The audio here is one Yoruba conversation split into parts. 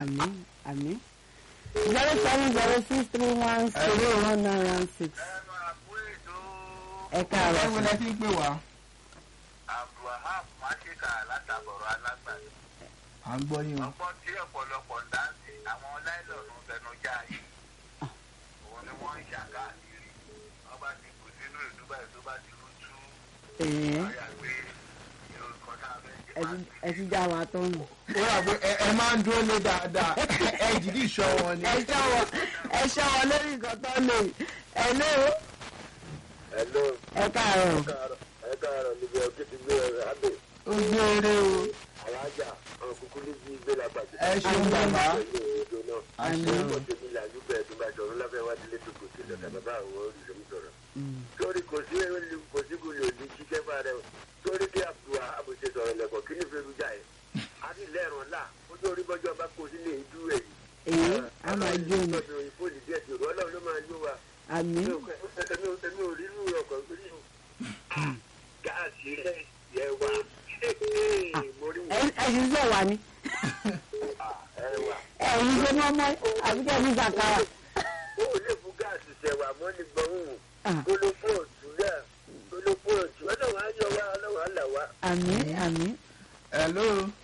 àmín àmín zero seven zero six three one zero one nine one six ẹ káàárọ̀ ẹ̀wọ̀n lẹ ti ń pè wá. abdulwahab máṣíkà látàbọ̀rọ̀ alágbàdo à ń gbọ́ yín o. ọgbọ́n tí ọ̀pọ̀lọpọ̀ ń dá sí àwọn láìlọ́nù fẹnujá yìí òun ni wọ́n ń ṣàkáàkiri wọ́n bá ti kù sínú ìdúbà tó bá ti rú tú ẹ̀ẹ́ ọ̀yà pé yorùbá náà fẹ́ jẹ́ ẹ ti- ẹ ti já wa tó nù. ó rà pé ẹ ẹ máa ń dúró lé dáadáa ẹ jìdí ìṣọ́ wọn ni. ẹ ṣọ́ wọn ẹ ṣọ́ wọn lórí nǹkan tó lè ẹ ló Hello, ẹ káàárọ̀ káàárọ̀, ẹ káàárọ̀ níbi ọ̀gbìn ti gbé ọ̀rẹ́ àbẹ̀. ó gbé eré o. Alájà, àwọn kúkú ní bí gbé lápàdé. ẹ ṣeun bàbá. Pẹ̀lú òdodo náà. àṣẹ o. Ọ̀pọ̀ tèmi là ń bẹ̀rẹ̀ tó bá sọ̀rọ̀ lábẹ́ wá délé tó kò tẹ̀lé ọ̀tà bàbá àwọn olùsọ̀mí sọ̀rọ̀. Mm. Torí kò sí kò sí kò lè ní jíjẹ́ fún ara rẹ̀. Torí kí àbúrò àbòṣe sọ̀rọ̀ lẹ̀kọ̀ kí ní fẹ́rù jà ẹ̀. A ti lẹ́rùn ńlá. Ó tó rí bọ́jọ́ bá kó sílé ìdú ẹ̀ yìí. èyí a máa jó ni Ọlọ́run ìfòlì díẹ̀ tí Ọlọ́run ló máa yó wa. àmín Èmi ò rí inú ọkọ̀ gbé nínú. Gáàsì rẹ̀ yẹ wá. Mo rí ẹ ẹ sì sọ wà ní ẹwà. ẹ̀yin ṣe mọ́ mọ́ àbíkẹ́ ní sàkárà ó lè fún gáàsì ṣẹ̀wà mọ́ ní gbọ̀hún Ah. kólópó ọ̀tún náà kólópó ọ̀tún ọlọ́wọ́ á yọ wá ọlọ́wọ́ á là wá. àmín àmín hello.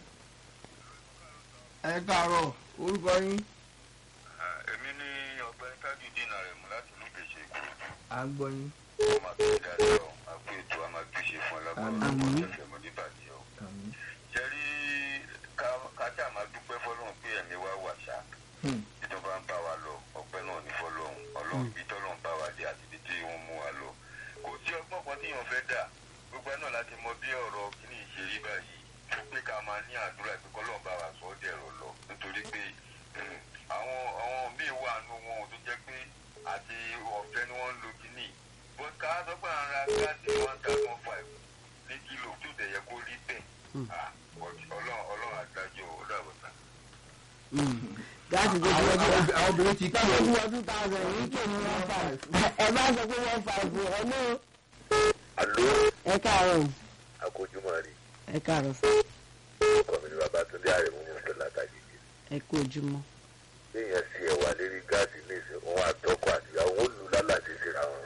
ẹ káàárọ̀ orúkọ yín. èmi ní ọgbẹ́ni tájú dínà rẹ̀ mú láti ìlú kejì ìkòròdú à ń gbọ́ yín. ọmọ àgbẹ̀ dáadáa ọ àpò ètò àmàgbéṣe fún Àmín. ọlọ́gbọ̀n ọ̀fẹ́ mọ́ níbàdí ọ. Àmín. jẹ́rí kájà máa dúpẹ́ fọlọ́run pé ẹ̀mí wa wà ṣá Hmm. ìjọba ń bá wa lọ ọpẹ́ náà ní fọlọ́run ọlọ́run bí tọ́lọ́run bá wa dé àti ibi tí wọ́n mú wa lọ. kò sí ọgbọ́n kan tí èèyàn fẹ́ dà gbogbo ẹ̀ náà láti mọ bí ọ̀rọ̀ kíní ìṣerí báyìí tó pé ká máa ní àdúrà pé kọ́lọ́run bá wa sọ ọ́ dẹ̀rọ̀ lọ nítorí pé hmm, àwọn àwọn míì wà nù wọn ò tó jẹ́ pé àti ọ̀fẹ́ ni wọ́n ń lo kíní bó ká sọ pé à ń ra gáàsì one thousand five ní kílò tó dẹ̀ yẹ kó rí bẹ́ẹ̀ Ah, but ọlọ́run ọlọ́run àgbájọ ó dàbọ̀ sá. gáàsì tó ti àwọn wọ́n àwọn- àwọn obìnrin ti kí tó o. ti wọ́n two thousand yìí kì í ní one five ẹ bá sọ pé one five ẹ ló àló ẹ káàárọ̀ àkójúmọ́ rí ẹ káàárọ̀ sọ ọkọ mi ní Babátúndé Àrẹ̀mú ní ọ̀sẹ̀ látàgé ẹ kú ojúmọ́ léèyàn sí ẹ̀wà lérí gáàsì ní ìsìn òun àtọkọ àtìyàwó ó lù lálàsí síra wọn.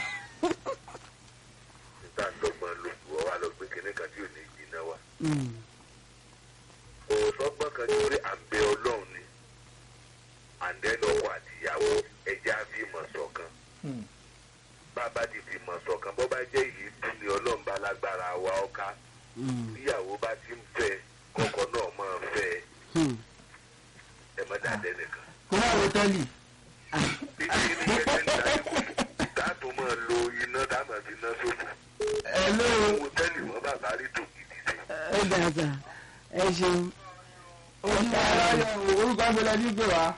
nígbà ńlọgbọ́n ló bu ọ wá lọ gbé kinní kan tí ò ní jiná wa. Mm. kò sọ́gbọ́n kan tí ó rí àǹbẹ ọlọ́run ni àǹdẹ́nu ọkọ àtìyàwó ẹja fìmọ̀ ṣọ̀kan. Hmm. bàbá ti fìmọ̀ ṣọ̀kan bọ́ bá jẹ́ èyí tún ni ọlọ́run bá lágbára wa ọ̀ka Mm. bíyàwó bá ti ń fẹ́ kọ́kọ́ náà máa fẹ́ Hmm. ẹ má dàdẹ́ nìkan. kó má wo tẹ́lì. bí kí ni kẹ́kẹ́ ń ta ikú káàtó máa lo iná dáàmà fi iná sófò. hello. owó tẹ́lì mọ́ bàbá rí tò gidi sí. ẹ dàgbà ẹ ṣeun oṣù aláyọ̀ orúkọ ìgbẹ́lẹ̀ ní pè wá.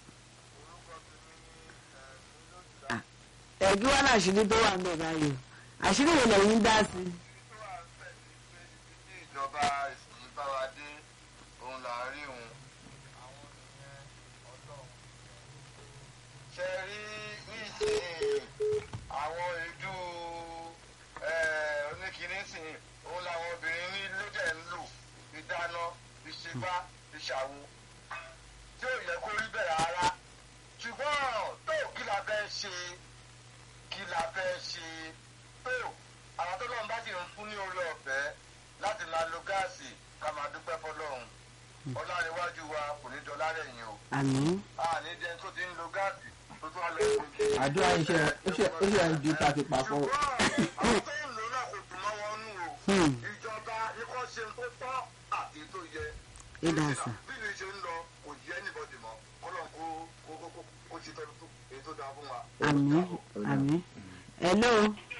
ẹ̀gbí wọn àṣírí tó wà ń bẹ̀ báyìí o àṣírí wo lẹ́yìn dá sí i. tí ìjọba ìsìn bá wa dé òun là ń rí òun. àwọn nìyẹn ọlọ́run. ṣe rí nísìnyí àwọn èédú oníkìní sìn òun làwọn obìnrin ní lójẹ̀ ń lò fi dáná fi ṣe bá fi ṣàwo tí ò yẹ kó rí bẹ́ẹ̀ rárá ṣùgbọ́n tó kí la fẹ́ ṣe kí la fẹ́ ṣe tó àwọn tó lọ́n bá sì ń fún ní orí ọ̀fẹ́ láti máa lo gáàsì ká máa dúpẹ́ fọlọ́run ọlárẹ̀wájú wa kò ní dọ́là lẹ́yìn o àmín àní jẹ́ tó ti ń lo gáàsì tó tún wá lọ sí ojú. àdúrà iṣẹ́ iṣẹ́ iṣẹ́ ń ju tàti papọ̀. ṣùgbọ́n àwọn tó ń lò náà kò dùn mọ́ wọn nù o Hmm. ìjọba ni kò ṣe tó tọ́ àti tó yẹ. ẹ dà sà bí mi ṣe ń lọ kò yẹ anybody mọ́ kọ́lọ́n kó kó kó kó kó ṣe tọ́jú tó èyí tó dáa fún wa. àmín àmín hello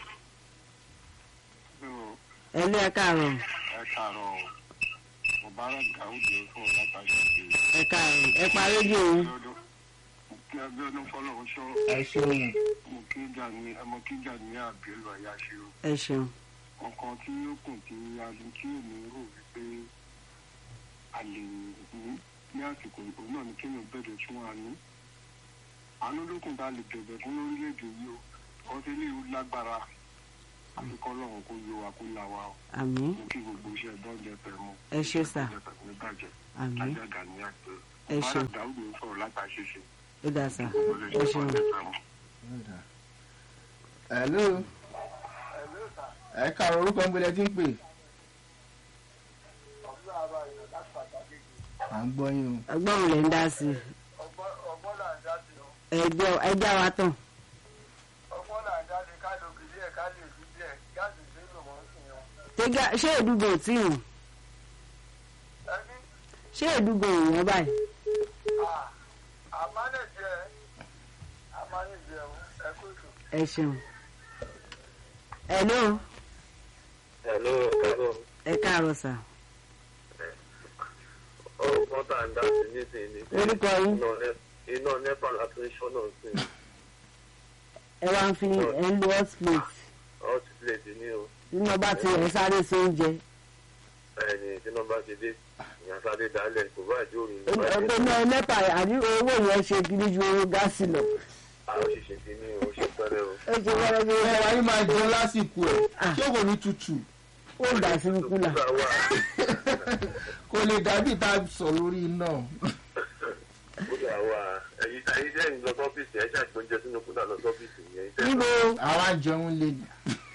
hello ẹ káàárọ̀ ẹ káàárọ̀ mubarak daoud fún ọ̀làtàṣà pé ẹ káàárọ̀ ẹ pa rédíò o lọ́dún kí abiodun fọlọ́run ṣọ́ ẹ ṣeun. mo kí jà ní ẹmọ kí jà ní àbílù àyàṣe o ẹ ṣeun ọkàn tí ó kùn tí a lè kí èmi rò wípé a lè ní ní àsìkò ìbò náà ni kéèyàn bẹ̀rẹ̀ tún wa ní àánú lókun tá a lè bẹ̀rẹ̀ fún lórílẹ̀‐èdè yìí o ọtí ilé ìlú lágbára àfikọ́ lọ́run kó yọ wa kó là wa o àmín mo kí gbogbo iṣẹ́ bọ́ọ̀jẹ̀ pẹ̀ mọ́ ẹ ṣé sà bọ́ọ̀jẹ̀ pẹ̀ ní bàjẹ́ àmín ajága ní àgbẹ̀ ẹ ṣeun dáúdù ń sọ̀rọ̀ látàṣeṣe. ó dà sá ẹ ṣeun. hello ẹ káàárọ̀ orúkọ ń gbélé tí ń pè à ń gbọ́ yín o ọgbọ́n mi lè ń dá sí i ọgbọ́n là ń dá sí o ẹjọ́ ẹjọ́ wa tán ọgbọ́n là ń dá sí ká lóbi díẹ̀ ká lè fi díẹ̀ gáàsì sí lò wọ́n sí wọn. Tẹ́gá ṣé ìdúgbò tí ì ẹbí ṣé ìdúgbò ìwọ̀n báyìí àmánẹ̀jẹ àmánẹ̀jẹ ẹkú ètò. ẹ ṣeun. hello hello hello ẹ káàárọ̀ sà ọgbọ́n tá à ń dá sí nísìnyí ni orúkọ yín iná nepa láti ń ṣọ́nà sí i ẹ wá ń fi ẹ ń lo hot plate hot plate ní o nínú ọba tí ẹ sáré sí oúnjẹ ẹni tí nọ́mbà ti dé ìyàn sáré dálẹ̀ kò bá ìjọ òrùn ní ọgbẹ́ náà nẹ́pà àní owó yẹn ṣe kiri ju owó gáàsì lọ. àwọn òṣìṣẹ́ ti ní o ṣe pẹ́rẹ́ o. ó ṣe wẹ́rẹ́ bí ẹ wẹ́rẹ́ wáyé máa jẹun lásìkò ẹ Ah. ṣé kò ní tutù ó dà sí kúlà. Kúlà wà kò lè dàbí tá a sọ lórí iná kúlà wà ẹ̀yin ẹ̀yin jẹ́ ìlọ sọ́fíìsì ẹ̀ ṣàgbọ́njẹ sínú kúlà lọ sọ́fíìsì yẹn. níbo àwa jẹun lè ní.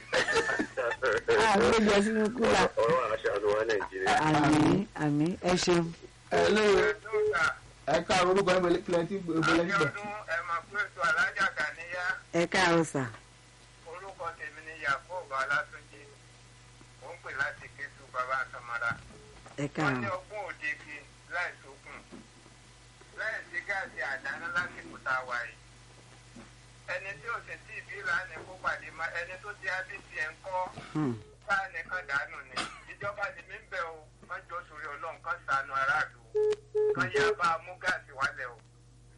àwọn oúnjẹ sínú kúlà. ọ̀rọ̀ àṣà ló wà nàìjíríà. àmì àmì ẹ ṣeun. hello ẹ káàárọ̀ orúkọ ń gbélé tí ń gbélé tí ń bẹ̀. ẹ máa pé ètò alájà kàníyá ẹ káàárọ̀ sà orúkọ tèmi ni yakubu alátúnjì ó ń pè láti kétu bàbá àtọmọdá. ẹ wọ́n ní káàárọ̀. ọgbọ́n òde fi láì sókun láì sí gáàsì àdáná lásìkò tá a wà yìí. ẹni tí ò sì tí ì bí lánàá kó pàdé má ẹni tó ti abc ẹ̀ ń kọ́ Hmm. báà nìkan dànù ni ìjọba ni mí ń bẹ̀ o wọ́n jọ sórí ọlọ́run kan sànù aráàlú kan yá bá a mú gáàsì wálẹ̀ o.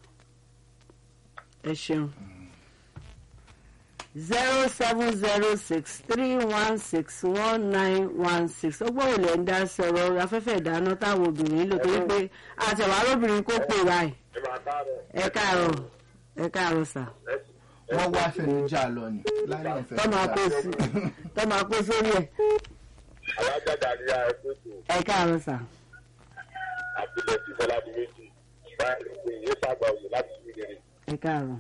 ẹ ṣeun. zero seven zero six three one six one nine one six ọgbọ́n ò lè ń dá sọ̀rọ̀ afẹ́fẹ́ ìdáná táwọn obìnrin lò torí pé àtẹ̀wá lóbìnrin kó pè báyìí. ẹ máa bá rẹ̀ ẹ káàárọ̀ ẹ káàárọ̀ sà. wọ́n wá fẹ̀nùjà lọ ni láyé ọ̀fẹ́ tọ́ máa kó sí tọ́ máa kó sórí ẹ̀ alájà kàníyá ẹ pé tó ẹ káàárọ̀ sà. àbílẹ̀ tí fọlá di méjì báyìí pé ìyẹn sàgbà òye láti fi rere. ẹ káàárọ̀.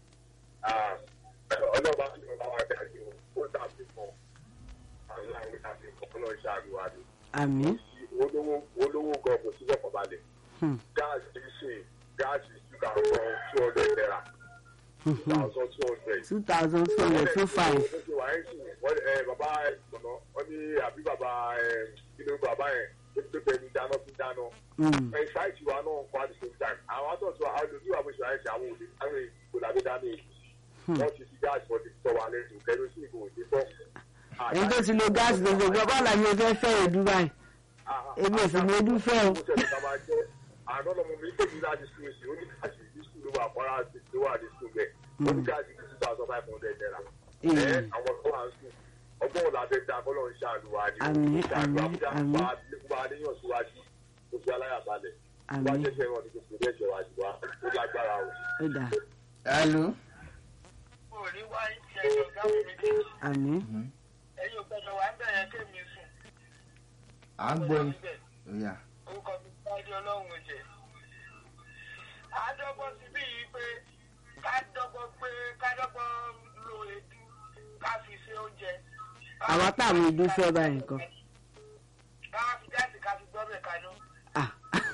ọlọ́ba ti fọlá wa dájú ó dàbí fún àwọn àwọn ìdàbí fún ọlọ́run ṣàlùwà ni. àmì. olówó olówó gan kò sí lọ́kàn balẹ̀. Hmm. gáàsì ṣe gáàsì ṣúgà kan two hundred naira two thousand two hundred. two thousand two hundred two five. ó ṣe wà ẹ́ sìn wọ́n ẹ bàbá ẹ gbọ̀nà wọ́n ní àbí bàbá ẹ inú bàbá yẹn ó ti pẹ́ ní dáná fún dáná. Hmm. ẹ ṣáìtì wa náà kọ́ at the same time àwọn àtọ̀tọ̀ àwọn olùdíwà bó ṣe àìsàn àwọn òde àwọn èèkó làbí dáná èyí wọ́n ti fi gáàsì wọ́n ti tọ́ wa lẹ́nu kẹrosíìnì kò ní tọ́. ẹni tó ti lo gáàsì gbogbo gbọ́ bọ́ọ̀lù àyè fẹ́ fẹ́ èdú báyìí èmi ò sì ní ojú fẹ́ o. àná lọmọ mi tèmi láti sùn sí ó ní gáàsì ní sùn ló wà fọ́nrán àti ló wà ní sùn bẹ́ẹ̀ ó ní gáàsì ní two thousand five hundred naira. ẹ Èè, àwọn tó wà ń sùn ọgbọ́n ọ̀la fẹ́ da kọ́lọ́ ń ṣàlùwà ni Àmín, ṣàlùwà àmín, fúdà àmín. pa àníyàn síwájú ó fi aláyàbalẹ̀ wá àmì jẹ́jẹ́ wọn ní gbogbo ẹ̀jẹ̀ ṣe wájú wa ó lágbára o. ó dà hello òní wá ń ṣe ẹ̀yọ̀ gáàsì méjèèjì àmì ẹ̀yin ò gbọ́dọ̀ wá ń bẹ̀rẹ̀ kémi sùn. à ń gbọ́ yín Ó yá. orúkọ mi báyìí ọlọ́run jẹ. àádọ́gbọ́n sí bí yìí pé ká dọ́gbọ́n pé ká dọ́gbọ́n lo èédú ká fi ṣe oúnjẹ. àwa táwọn ìdú fẹ́ báyìí nǹkan. ká fi gáàsì ká fi gbọ́bẹ̀ kaná. Ah.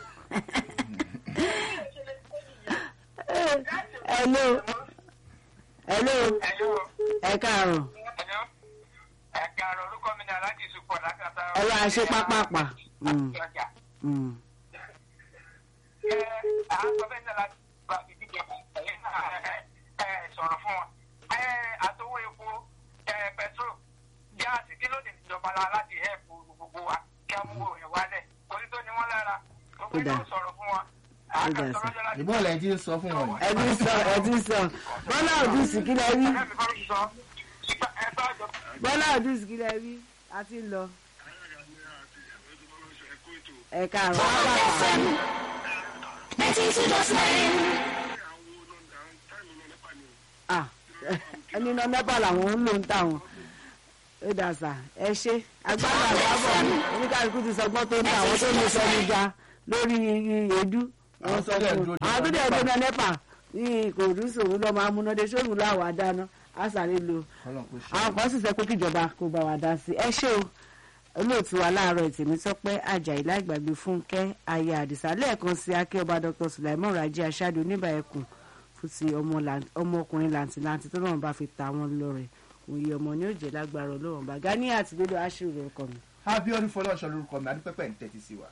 hello hello ẹ̀yọ́ ẹ káàárọ̀ ẹ̀yọ́ ẹ̀ka àrò orúkọ mi ni aláàjì sùpọ̀ lákàtà. ẹ wá ṣe pápápá. Mm, ọjà. mm. ẹ à ń sọ bẹ́ẹ̀ náà láti gba ìdíje ẹ̀yìn náà ẹ sọ̀rọ̀ fún wọn. ẹ àtọwọ́ epo ẹ pẹtrol gáàsì kí ló dé ìjọba la láti hẹ́ẹ̀pù gbogbo wa kí a mú òyìn wálẹ̀ orí tó ní wọ́n lára gbogbo Ó dáa. ìjọba sọ̀rọ̀ fún wọn. Ó dáa sí. àkàtúrọ́jọ́ láti ìbọn lẹ́yìn tí ń sọ fún wọn ẹ ti sọ ẹ ti sọ bọ́lá òdùsì kí lẹ rí ẹ̀mí fọ́n sọ ẹ bá jọ. bọ́lá òdùsì kí lẹ rí a ti ń lọ. ẹ káàárọ̀ pápápá. Ah, ẹni náà nẹ́pà làwọn ń lò ń tà wọn ó dà sà ẹ ṣe agbára àgbábọ̀ oníkàlùkù ti sọgbọ́n tó ń tà àwọn tó ní sọmi ga lórí èédú Àwọn tó dẹ̀ dúró de àwọn tó dẹ̀ NEPA. gbóná nepa ní ìkòròdú sòwò lọ́ máa múná de sóòrùn láwà dáná á sáré lo Ọlọ́run kò ṣe. àwọn kan sì sọ pé kíjọba kó bá wa dá sí ẹ ṣé o olóòtú wa láàárọ̀ ìtẹ̀mí tọ́pẹ́ ajayi láìgbàgbé fúnkẹ́ aya àdìsá lẹ́ẹ̀kan sí akẹ́ọba dr sulaimon raji aṣáájú oníbàyẹ̀kùn fún ti ọmọ lan- ọmọkùnrin làǹtìlanti tó lọ́wọ́n bá fi ta wọn lọ́rẹ̀ òye ọmọ ní òjè lágbára ọlọ́wọ́n bá gani àti gbẹdọ̀ aṣírò lórúkọ mi. Abiodun Fọlọ́ṣọ lórúkọ mi adúpẹ́pẹ́ ń tẹ́tí sí wa.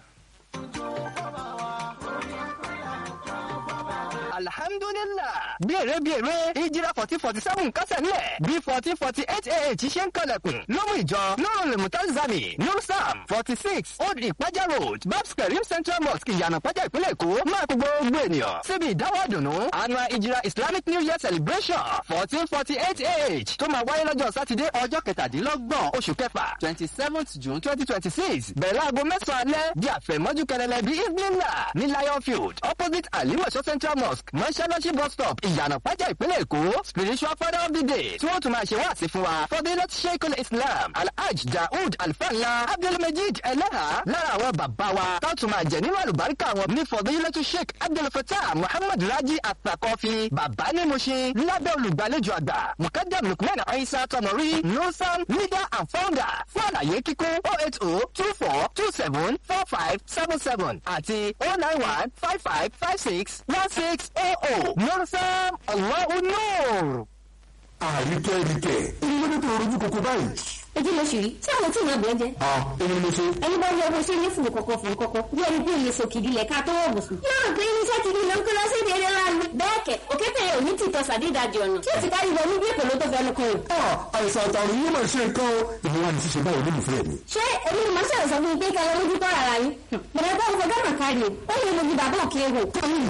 alhamdulillah bí èrè bí èrè ìjìrà fourteen forty seven kásẹ̀ nílẹ̀ bí fourteen forty eight ah ṣe ń kalẹ̀kùn ló mú ìjọ nurul mutazami nursam forty six old ìpájà road babs karim central mosque ìyànà pàjá ìpínlẹ̀ èkó máa kó gbogbo ènìyàn síbi ìdáwọ́ àdùnnú annual ìjìrà islamic new year celebration fourteen forty eight ah tó máa wáyé lọ́jọ́ sátidé ọjọ́ kẹtàdínlọ́gbọ̀n oṣù kẹfà twenty seventh june twenty twenty six bẹ̀rẹ̀ láago mẹ́sàn-án alẹ́ di àfẹ̀mọ́jú kẹrẹlẹ bí evening ní lion field opposite alimọ̀ṣọ́ central mosque mọ́ṣáláṣí bus stop ìyànà pàjá ìpínlẹ̀ èkó spiritual father of the day tí wọ́n tún máa ṣe wá sí fún wa fọdílẹ̀ sheikul islam alhaj daoud alfala abdulmajid eleha lára àwọn bàbá wa tó tún máa jẹ nínú àlùbáríkà wọn ní fọdílẹ̀ sheik abdulfatah muhammad raji atakọfi bàbá ní Mushin lábẹ́ olùgbàlejò àgbà mukadam lukman aisa tomori nusan leader and founder fún àlàyé kíkún oh eight oh two four two seven four five seven seven àti oh nine one five five five six one six oh oh nusan allahu nur. àríkẹ́ ríkẹ́ èyí ló ní tó rojú kòkó báyìí. ojú ló ṣì rí tí àwọn tí ìyàn bọ̀ jẹ. à èmi ni mo ṣe. ẹni bá rí ọmọ ṣe ní fùrù kọ̀kọ̀ fùrù kọ̀kọ̀ bí ẹni pé ilé sòkìdí lẹ̀ ká tó wọ̀ bùsùn. yóò rò pé irinṣẹ́ ti di lọ ń kó lọ sí ìdí eré láàánú. bẹ́ẹ̀ kẹ̀ òkété yẹn ò ní tìtọ́ sàdédàjì ọ̀nà tí ó ti kárí wọnú bí èpè ló tó fẹnu kan rò. à àìsàn àtàrùn yìí máa ṣe nǹkan o. ìwọ wa ní ṣíṣe báwo ló lù fẹ́ mi. ṣé èmi ni màá ṣàlẹ̀ sọ fún mi pé kí ẹ lójú tọ́ ara yín. bẹ̀rẹ̀ bá òfò gánà kárí o ó lè mojú bàbá òkè rò.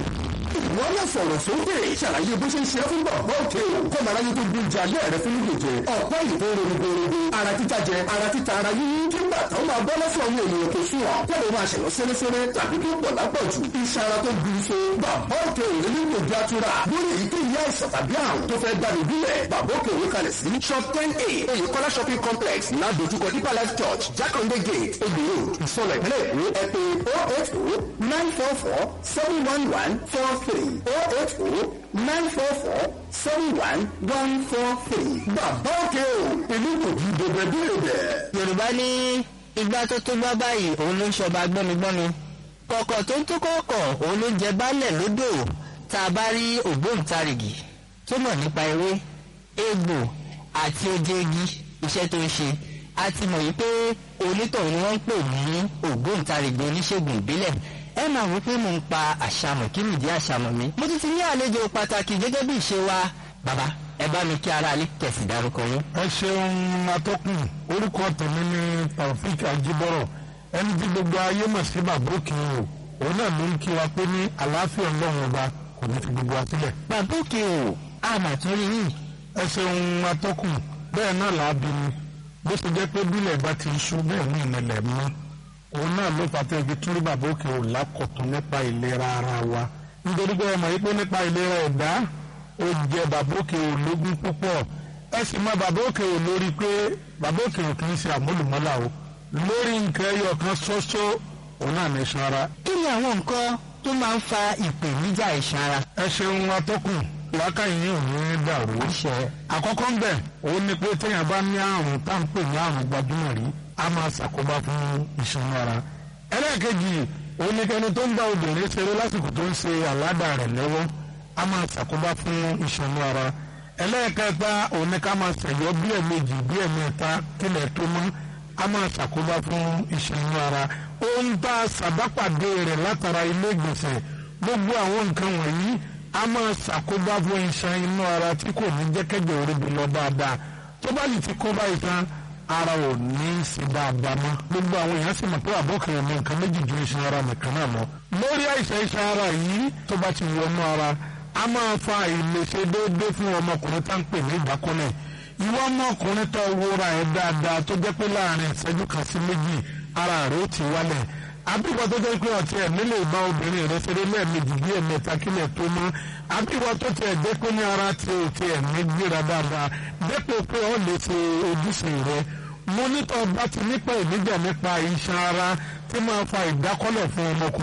ìwọ náà sọ̀rọ̀ sókè ṣàlàyé bó ṣe ń ṣe é fún bàbá òkè o. kọ́ màá ráyé tó gbé ìjà alẹ́ rẹ fún nígbè jẹ. ọ̀pá ìbò rògbòrògbò ara títa jẹ ara títa ara yíyí. kí gbà táwọn máa bọ́ lọ́sọ̀ àwọn ènìyàn tó sùn ọ́. kọ́lé máa ṣẹ̀lọ́ sẹ́lẹ́sẹ́lẹ́ tàbí tó pọ̀ lápọ̀jù. iṣan ara tó gbin so. bàbá òkè ò ní nílò bí atura. lórí èyí tó yá ìsàn tàbí àrùn tó fẹ́ gbàdúrà bílẹ̀. bàbá òkè òwe kalẹ̀ sí. shop ten a oyèkọ́lá shopping complex ládojúkọ deeper life church jákàndé gate egbò road ìsọlọ ìpínlẹ̀ èkó ẹ pé oh eight oh nine four four seven one one four three oh eight oh nine four four seven one one four three. bàbá òkè o èmi kò ju bèbè bí èbè. yorùbá ní igbá tó tó gbá báyìí òun ló ń ṣọba gbọ́migbọ́mi kọ̀kọ̀ tó ń tó kọ̀ọ̀kọ̀ òun ló ń jẹ baálẹ̀ lódò tá a bá rí ògbóǹtarìgì tó mọ̀ nípa ewé egbò àti oje igi iṣẹ́ tó ń ṣe a ti mọ̀ yìí pé onítọ̀hún ni wọ́n ń pè ní ògbóǹtarìgì oníṣègùn ìbílẹ̀ ẹ máa wí pé mo ń pa àṣàmọ̀ kí nìdí àṣàmọ̀ mi mo ti ti ní àlejò pàtàkì gẹ́gẹ́ bí ìṣe wa bàbá ẹ bá mi kí ara alẹ́ kẹ̀sì dárúkọ yín. ẹ ṣeun atọ́kùn orúkọ tèmi ní taofik ajibọrọ ẹni tí gbogbo ayé mọ̀ sí bàbá òkè o òun náà ló ń kí wa pé ní àlàáfíà ọlọ́run ọba kò ní fi gbogbo wa sílẹ̀. bàbá òkè o àmà tún rí yìí. ẹ ṣeun atọ́kùn bẹ́ẹ̀ náà là á bí mi bó ṣe jẹ́ pé bílẹ̀ bá ti ṣú bẹ́ẹ̀ ní ìmọ̀lẹ̀ mọ́ òun náà ló fà tẹ́ fi tún rí bàbá òkè o lákọ̀tún nípa ìlera ara wa nítorí pé ọmọ yìí pé nípa ìlera ẹ̀dá ó jẹ bàbá òkè o lógún púpọ̀ ẹ sì mọ bàbá òkè o lórí pé bàbá òkè o kì í ṣe àmúlùmọ́là o lórí nǹkan ẹyọ kan ṣoṣo òun náà ní iṣan ara. kí ni àwọn nǹkan tó máa ń fa ìpèníjà iṣan ara. ẹ ṣeun atọ́kùn làákàyè yìí ò ní dàrú. àkọ́kọ́ ń bẹ̀ òun ni pé téèyàn bá ní àrùn tá à ń pè ní àrùn gbajúmọ̀ rí a máa ṣàkóbá fún iṣan ara. ẹlẹ́ẹ̀kejì òun ni kẹni tó ń bá obìnrin ṣeré lásìkò tó ń ṣe àládà rẹ̀ lọ́wọ́ a máa ṣàkóbá fún iṣan ara. ẹlẹ́ẹ̀kẹta òun ni ká máa ṣẹ̀yọ́ bí ẹ̀mejì bí ẹ̀mẹ́ta kílẹ̀ tó mọ́ a máa ṣàkóbá fún iṣan ara. ó ń bá ṣàbápàdé rẹ̀ látara ilé ìgbọ̀nsẹ̀ gbogbo àwọn nǹkan wọ̀nyí a máa ṣàkóbá fún iṣan inú ara tí kò ní jẹ́ kẹ́jọ oríbi lọ dáadáa tó bá lè ti kóbá iṣan ara ò ní í ṣe dáadáa mọ́ gbogbo àwọn èèyàn sì mọ̀ pé àbọ̀kẹ́rẹ́ ní nǹkan méjì ju iṣan ara nìkan náà lọ. lórí àìsàn iṣan ara yìí tó bá ti wọnú ara a máa fa àìlèṣe déédéé fún ọmọkùnrin tá ń pè ní ìdákọ́lẹ̀ ìwọ ọmọkùnrin tó wúra ẹ̀ dáadáa tó jẹ́ pé láàrin ìṣẹ́jú kan sí méjì ara rẹ̀ ó ti wálẹ̀ àbíwọ tó jẹ́ pé ọtí ẹ̀ nílé ìbá obìnrin rẹ̀ ṣeré lẹ́ẹ̀mejì bí ẹ̀mẹ́ta kílẹ̀ tó mọ́ àbíwọ tó tiẹ̀ jẹ́ pé ní ara ti ò tiẹ̀ ní gbéra dáadáa dépò pé ọ lè ṣe ojúṣe rẹ̀ mo nítọ́ bá ti nípa ìníjà nípa iṣan ara tí máa fa ìdákọ́lẹ̀ fún ọmọkùnrin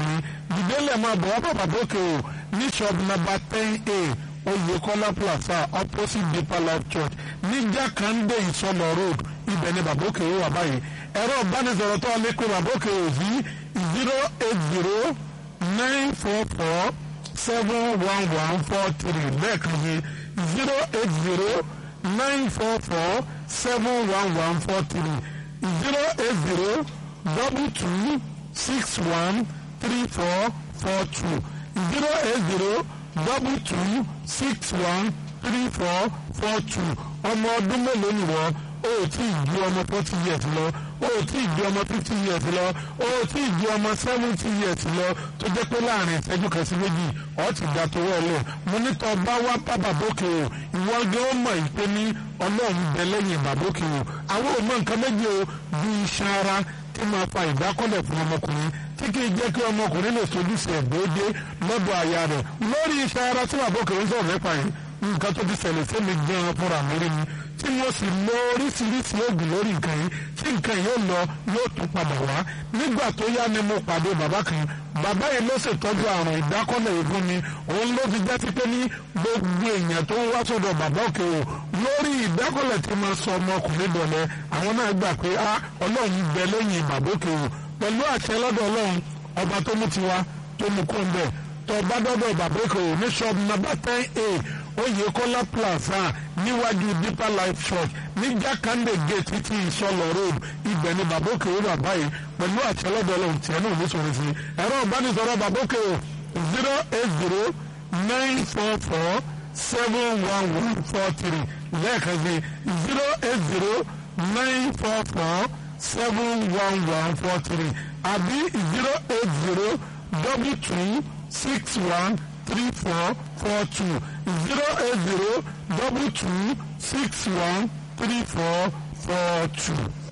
ìdílé máa bọ̀ wá bàbá bókè o ní shop number ten a oyèkọ́lá plaza opposite deeper life church ní jákàndé ìsọlọ road ibẹ̀ ni bàbá òkè wà báyìí ẹ̀rọ ìbánisọ̀rọ̀ tó lè pe bàbá òkè ò sí zero eight zero nine four four seven one one four three lẹ́ẹ̀kan sí zero eight zero nine four four seven one one four three zero eight zero double two six one three four four two zero eight zero double two six one three four four two ọmọ ọdún mélòó ni wọ́n o ò tí ì ju ọmọ forty years lọ o ò tí ì ju ọmọ fifty years lọ o ò tí ì ju ọmọ seventy years lọ tó jẹ́ pé láàrin ìṣẹ́jú kan sí méjì ọ̀ ti gbà tó wọlé mo ní tọ́ bá wá bá bàbókè o ìwọ gan ó mọ̀ ìpè ní ọlọ́run bẹ lẹ́yìn bàbókè o àwọn ò mọ nǹkan méjì o bí iṣan ara tí máa fa ìdákọ́lẹ̀ fún ọmọkùnrin tí kì í jẹ́ kí ọmọkùnrin lè sojúṣe ẹ̀gbọ́dé lọ́dọ̀ aya rẹ̀ lórí iṣan ara tí bàbókè ń sọ̀rọ̀ nípa yìí nǹkan tó ti ṣẹlẹ̀ sí mi gan-an fúnra mi rí ni tí mo sì lo oríṣiríṣi oògùn lórí nǹkan yìí tí nǹkan yóò lọ yóò tún padà wá nígbà tó yá ni mo pàdé bàbá kan bàbá yìí ló ṣètọ́jú àrùn ìdákọ́lẹ̀ yìí fún mi òun ló fi jásí pé ní gbogbo èèyàn tó ń wá sọ́dọ̀ bàbá òkè o lórí ìdákọ́lẹ̀ tí mo sọ ọmọkùnrin dọ̀lẹ́ àwọn náà gbà pé a ọlọ́run bẹ lẹ́yìn bàbá òkè o pẹ̀lú àṣẹ lọ́dọ̀ ọlọ́run ọba tó mú tiwa tó mú kó ń bẹ̀ tó bá dọ́dọ̀ bàbá òkè o ní ṣọ́ọ̀bù nàbà ten a Oyèkọ́lá plaza níwájú deeper life church ní jákàndé gate títí ìsọlọ road ibẹ̀ ni babókè ó bàbá yìí pẹ̀lú àtẹlẹ́dọ̀ ọlọ́run tiẹ̀ náà ní sọ̀rọ̀ sí ẹ̀rọ ìbánisọ̀rọ̀ babókè ó zero eight zero nine four four seven one one four three lẹ́ẹ̀kan sí zero eight zero nine four four seven one one four three àbí zero eight zero double two six one three four four two zero eight zero double two six one three four four two.